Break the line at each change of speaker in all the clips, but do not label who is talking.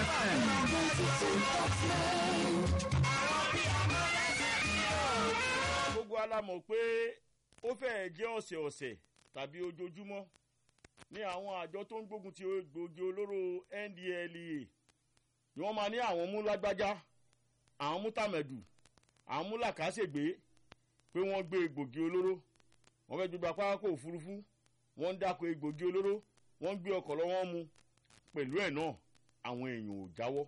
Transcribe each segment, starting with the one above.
gbogbo alamọ̀ pé ó fẹ́ẹ̀ jẹ́ ọ̀sẹ̀ ọ̀sẹ̀ tàbí ojoojúmọ́ ní àwọn àjọ tó ń gbógun ti gbòógì olóró ndlea ni wọ́n máa ní àwọn mú lágbájá àwọn mú tàmẹ̀dù àwọn mú làkàṣègbè pé wọ́n gbé egbògi olóró wọ́n fẹ́ gbégbá pápákọ̀ òfurufú wọ́n ń dáko egbògi olóró wọ́n ń gbé ọkọ̀ lọ́wọ́ mu pẹ̀lú ẹ̀ náà àwọn èèyàn ò jáwọ́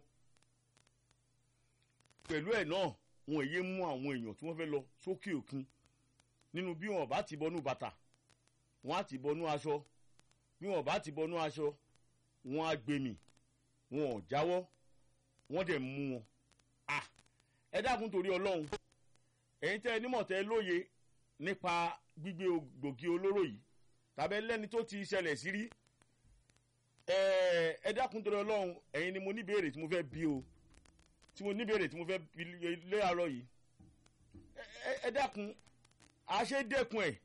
pẹ̀lú ẹ̀ náà wọn èyí mú àwọn èèyàn tí wọ́n fẹ́ lọ sókè òkun nínú bí wọn bá ti bọnú bàtà wọn á ti bọnú aṣọ bí wọn bá ti bọnú aṣọ wọn á gbèmí wọn ò jáwọ́ wọ́n dẹ̀ mú wọn. Ah, ẹ dákun torí ọlọ́run ẹ̀yin tẹ́ ẹ nímọ̀ tẹ́ ẹ lóye nípa gbígbé gbòógì olóró yìí tàbí ẹlẹ́ni tó ti ṣẹlẹ̀ sí rí ẹ dákun torí ọlọ́run ẹ̀yin ni mo ní béèrè tí mo fẹ́ bí o tí mo ní béèrè tí mo fẹ́ bí lé àárọ̀ yìí ẹ dákun àṣedẹ́kun ẹ̀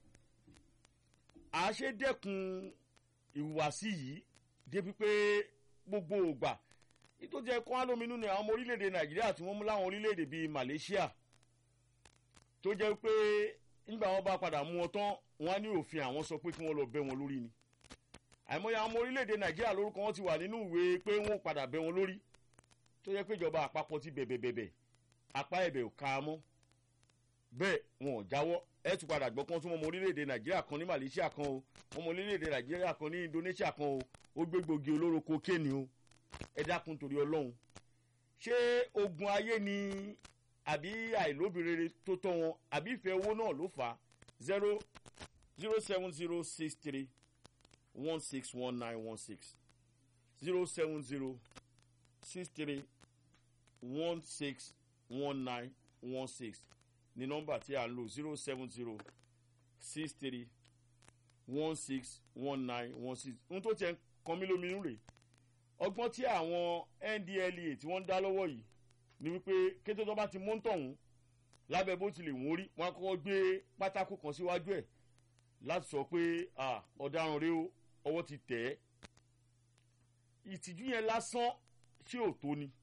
àṣedẹ́kun ìhùwàsí yìí débi pé gbogbo ògbà tó jẹ́ kó alóminú ni àwọn ọmọ orílẹ̀-èdè nàìjíríà tí wọ́n mú láwọn orílẹ̀-èdè bíi malaysia tó jẹ́ pé nígbà wọn bá padà mú wọn tán wọn á ní òfin àwọn sọ pé kí wọ́n lọ bẹ́ wọn lórí ni àìmọye àwọn ọmọ orílẹ̀-èdè nàìjíríà lórúkọ wọn ti wà nínú ìwé pé wọn ò padà bẹ́ wọn lórí tó jẹ́ pé ìjọba àpapọ̀ ti bẹ̀bẹ̀bẹ̀bẹ̀ apá ẹ̀bẹ̀ ò ká mọ́ bẹ́ẹ̀ wọn ò jáwọ́ ẹ tún padà gbọ́ kan tún ọmọ orílẹ̀-èdè nàìjíríà kan ní malaysia kan o ọmọ orílẹ̀-èdè nàìjíríà kan ní indonesia kan o ó gbégbògi olóró kokéènì o ẹ dákun torí ọlọ́run ṣé ogun ayé ni àbí àìlóbìnrin tó tọ́ wọn àbí ìfẹ́ owó náà ló fà á zero zero seven zero six three one six one nine one six zero seven zero six three one six one nine one six ní nọ́mbà tí a ń lò zero seven zero six three one six one nine one six ohun tó tiẹ̀ ń kan mí lóminú rèé ọgbọ́n tí àwọn ndlea tí wọ́n ń dá lọ́wọ́ yìí ni wípé kété tó bá ti mú tọ̀hún lábẹ́ bó ti lè wọ́n rí wọn kọ́ gbé pátákó kan síwájú ẹ̀ láti sọ pé ọ̀daràn rẹ o ọwọ́ ti tẹ̀ ẹ́ ìtìjú yẹn lásán ṣé ò tó ni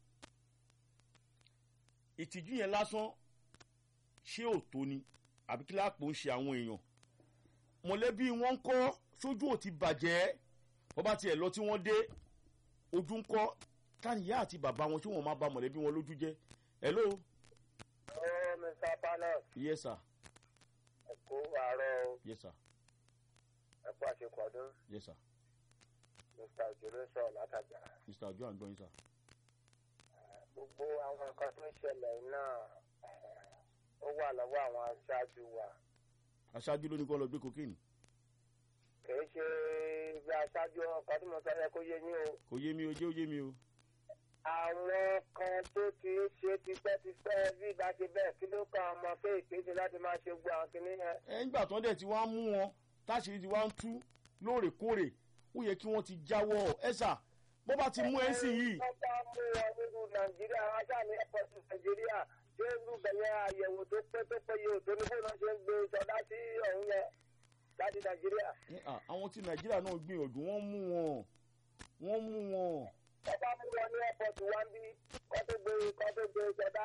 ìtìjú yẹn lásán ṣé ò tó ni àbí kí láàpò ń ṣe àwọn èèyàn mọ̀lẹ́bí wọn ń kọ́ sójú ò ti bàjẹ́ wọ́n bá tiẹ̀ lọ tí wọ́n dé ojú ń kọ́ káníyà àti bàbá wọn tí wọ́n máa ba mọ̀lẹ́bí wọn lójú jẹ́ hello.
ẹ mr panos.
yes sir.
ẹ kú àárọ̀ o.
yes sir.
ẹ kú àṣekọ̀ọ́dún.
yes sir.
mr òjòló sọ látàjà.
mr ojo àgbọ̀nyin sir.
gbogbo àwọn nǹkan tó ń ṣẹlẹ̀ náà ó wà lọ́wọ́ àwọn aṣáájú wa.
aṣáájú ló ní kó lọ gbé kokéènì.
kìí ṣe bí aṣáájú ọkọ̀ tí mo sọ yẹ kó yé yín o.
kò yé mi o jẹ́ ó yé mi o.
àwọn kan tó ti ń ṣe tipẹ́tipẹ́ bí ìbá ṣe bẹ́ẹ̀ kí ló kan ọmọ kéèké ṣe láti máa ṣe gbọ́ àwọn kìnìún yẹn.
ẹ ń gbà tán dẹ̀ tí wọ́n á mú wọn táṣìírí tí wọ́n á ń tú lóòrèkóòrè ó yẹ kí wọ́n ti jáwọ́ ẹ sà bó bá ti mú ẹ sí yìí.
wọ́n bá mú wọn nínú nàìjíríà ajá ní ẹ̀pọ̀tù nàìjíríà ṣé irú bẹ̀yẹ àyẹ̀wò tó pé tó péye òtó ní bóyá ṣe ń gbé sọdá sí ọ̀hún yẹn láti nàìjíríà.
Ẹ, à, àwọn tí nàìjíríà náà gbìyànjú wọ́n mú wọn wọ́n mú wọn.
wọ́n bá mú wọn ní ẹ̀pọ̀tù wá ń bí kọ́ tó gbé kọ́ tó gbé sọdá.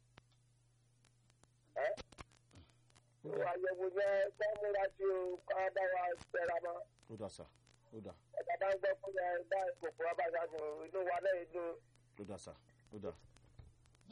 ẹ́ ìwà àyẹ̀wò yẹn kọ́ múra sí o kọ́ bá wa tẹ̀ra mọ́.
ó dà sà ó dà
ẹ̀ka bá ń gbọ́ fún yẹn bá ìkòkò ọba ìgbàgbọ́ inú wa náà inú
ó dà sà ó dà